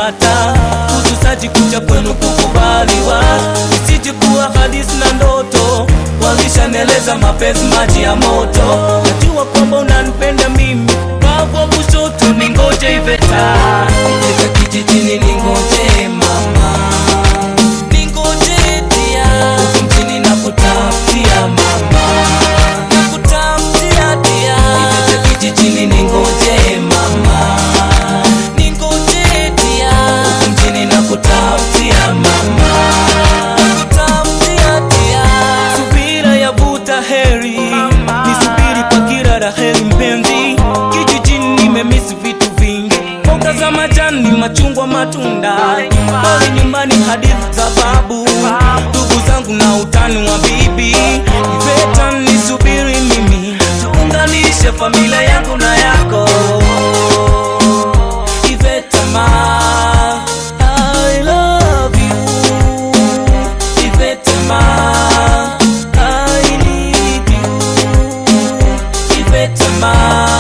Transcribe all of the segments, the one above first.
kupata kutusaji kucha kwenu kukubaliwa isije kuwa hadisi na ndoto walishaneleza mapenzi maji ya moto najua kwamba unanipenda mimi bavwa kushoto ningoje iveta ika kijijini ningoje mama ningoje dia huku mjini nakutafutia mama nakutafutia dia iveta kijijini ningoje mama ningoje dia huku mjini nakutafutia mama nakutafutia dia subira yavuta heri nisubiri kwa kila raheli mpenzi kijijini nimemisi vitu vingi mboga za majani machungwa matunda pole nyumbani hadithi za babu ndugu zangu na utani wa bibi iveta nisubiri mimi tuunganishe familia yangu na yako iveta ma I love you iveta ma I need you iveta ma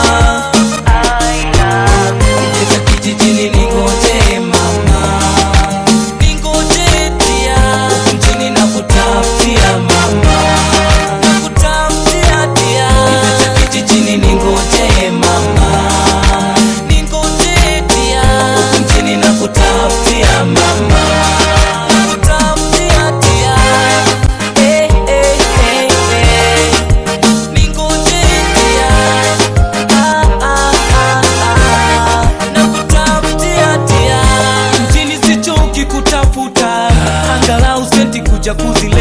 Iveta kijijini ningoje mama ningoje dia huku mjini nakutafutia mama nakutafutia dia Iveta kijijini ningoje mama ningoje dia huku mjini nakutafutia mama nakutafutia dia eh eh eh eh ningoje dia ah ah ah ah nakutafutia dia mjini sichoki kutafuta angalau senti kuja kuzileta